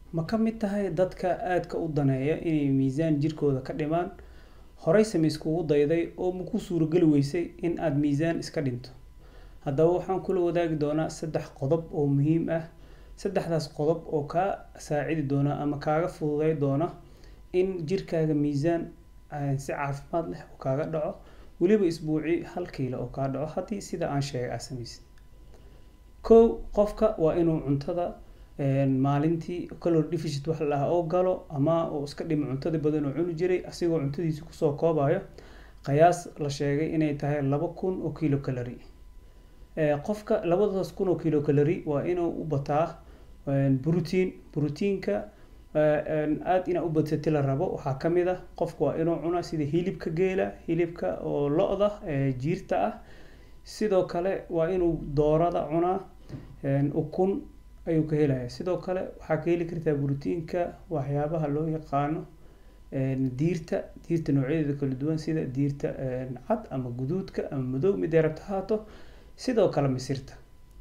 ma ka mid tahay dadka aadka u daneeya inay miisaan jirkooda ka dhimaan horeyse ma iskugu dayday oo ma ku suurageli weysay in aada miisaan iska dhinto haddaba waxaan kula wadaagi doonaa saddex qodob oo muhiim ah saddexdaas qodob oo kaa saacidi doona ama kaaga fududey doona in jirkaaga miisaan si caafimaad leh oo kaaga dhaco weliba isbuuci hal kiilo oo kaa dhaco haddii sida aan sheegay aa samaysid kow qofka waa inuu cuntada maalintii calor deficit wax la dhahaa oo galo ama uu iska dhimo cuntadii badan oo cuni jiray asigoo cuntadiisi kusoo koobayo qiyaas la sheegay inay tahay laba kun oo kilo calary qofka labadaas kun oo kilo calary waa inuu u bataa brotiin brotiinka aada inaa u badsati la rabo waxaa ka mid ah qofka waa inuu cunaa sida hilibka geela hilibka oo lo-da jiirta ah sidoo kale waa inuu doorada cunaa ukun ayuu ka helaya sidoo kale waxaa ka heli kartaa brotiinka waxyaabaha loo yaqaano diirta diirta noocyadeeda kala duwan sida diirta cad ama guduudka ama madow midee rabta haato sidoo kale misirta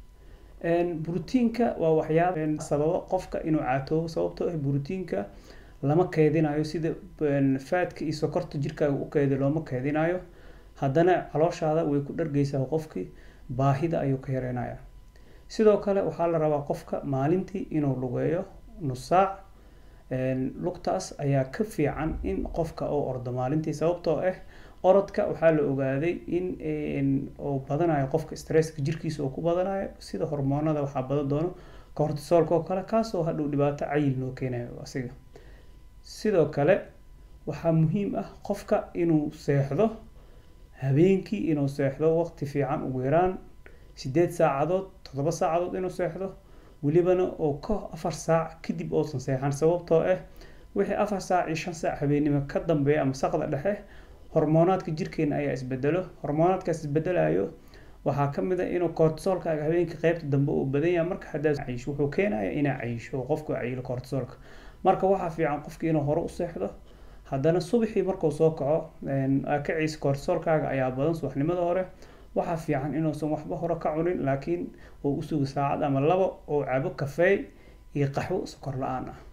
brotiinka waa waxyaaba sababa qofka inuu caatoobo sababtoo ah brotiinka lama keedinayo sida faadka iyo sokorta jirkaaga u keedi looma keedinayo haddana calooshaada way ku dhargeysaa qofkii baahida ayuu ka yareynaya sidoo kale waxaa la rabaa qofka maalintii inuu lugeeyo nus saac lugtaas ayaa ka fiican in qofka uu ordo maalintii sababtoo ah orodka waxaa la ogaaday in uu badanayo qofka stresska jirkiisa uu ku badanayo sida hormoonada waxaa badan doono cortisolka oo kale kaasoo hadhow dhibaato cayil noo keenayo asiga sidoo kale waxaa muhiim ah qofka inuu seexdo habeenkii inuu seexdo waqti fiican ugu yaraan sideed saacadood toddoba saacadood inuu seexdo welibana oo ka afar saac kadib uusan seexan sababtoo ah wixii afar saac iyo shan saac habeennimo ka dambeeya ama saqda dhexe hormoonaadka jirkeena ayaa isbedelo hormoonaadkaas isbedelayo waxaa ka mid a inuu cortisolkaaga habeenkii qeybta dambe uu badan yahay marka haddaad cayisho wuxuu keenaya inaa cayisho oo qofku cayilo cortisolka marka waxaa fiican qofki inuu hore u seexdo haddana subaxii markuu soo kaco kaciisa cortisolkaaga ayaa badan subaxnimada hore waxaa fiican inuusan waxba hore ka cunin laakiin uu usugo saacad ama labo oo cabo kafeey iyo qaxwo sokor la-aan ah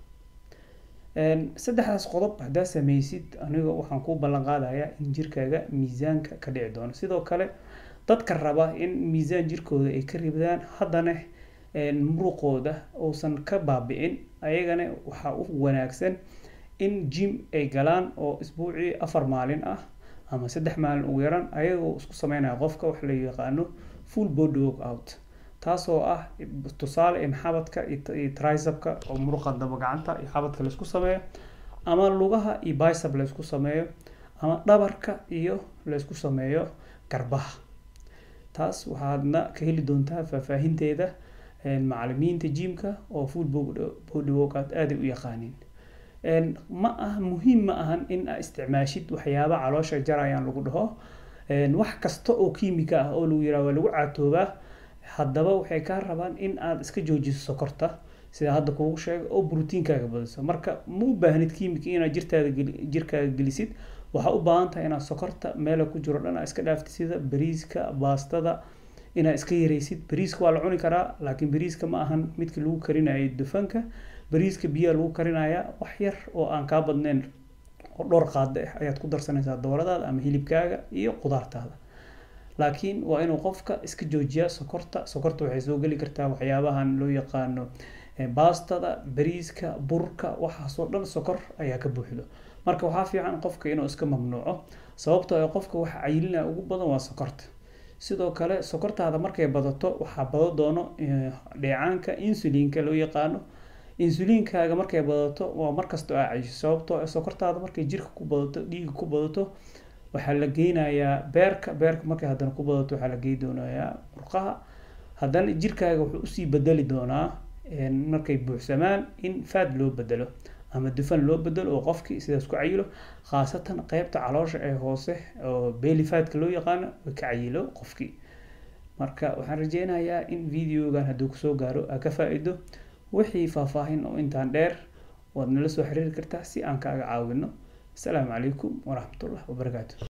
saddexdaas qodob haddaa sameysid aniga waxaan ku ballan qaadayaa in jirkaaga miisaanka ka dhici doono sidoo kale dadka raba in miisaan jirkooda ay ka ribdaan haddana muruqooda uusan ka baabi-in ayagana waxaa u wanaagsan in jim ay galaan oo isbuucii afar maalin ah ama saddex maalin ugu yaran ayagoo isku sameynaya qofka wax la yaqaano full body work out taasoo ah tusaale in xabadka iyo trisabka oo muruqa daba gacanta iyo xabadka laysku sameeyo ama lugaha iyo bicep laysku sameeyo ama dhabarka iyo laysku sameeyo garbaha taas waxaadna ka heli doontaa faahfaahinteeda macalimiinta jimka oo full body work out aaday u yaqaaniin ma ah muhiim ma ahan in aa isticmaashid waxyaaba caloosha jarayaan lagu dhaho wax kasta oo kiimika ah oo lagu yiraa waa lagu caatoobaa haddaba waxay kaa rabaan in aad iska joojiso sokorta sida hadda kugu sheega oo brotiinkaaga badiso marka ma u baahnid kiimika inaad jirtaada jirkaaga gelisid waxaa u baahan tahay inaad sokorta meela ku jiro dhan aa iska dhaaftid sida bariiska baastada inaad iska yareysid bariiska waa la cuni karaa laakiin bariiska ma ahan midka lagu karinayo dufanka bariiska biyaha lagu karinayaa wax yar oo aan kaa badnayn oo dhowr qaada ah ayaad ku darsanaysaa dooradaada ama hilibkaaga iyo qudaartaada laakiin waa inuu qofka iska joojiyaa sokorta sokorta waxay soo geli kartaa waxyaabahan loo yaqaano baastada bariiska burka waxaasoo dhan sokor ayaa ka buuxdo marka waxaa fiican qofka inuu iska mamnuuco sababtoo ah qofka waxa cayilinaya ugu badan waa sokorta sidoo kale sokortaada markay badato waxaa bado doono dheecaanka insulinka loo yaqaano insuliinkaaga markay badato waa markastoo aa cayisho sababtoo ah sokortaada markay jirka ku badato dhiiga ku badato waxaa la geynayaa beerka beerka markay haddana ku badato waxaa la gey doonayaa murqaha haddana jirkaaga wuxuu usii bedeli doonaa markay buuxsamaan in faad loo bedelo ama dufan loo bedelo oo qofkii sidaas ku cayilo khaasatan qeybta caloosha ee hoose oo beelifaadka loo yaqaano way ka cayilo qofkii marka waxaan rajeynayaa in videogan hadduu kusoo gaaro aa ka faa-ido wixii faahfaahin oo intaan dheer waad nala soo xiriiri kartaa si aan kaaga caawino asalaamu calaykum waraxmatullah wabarakaatu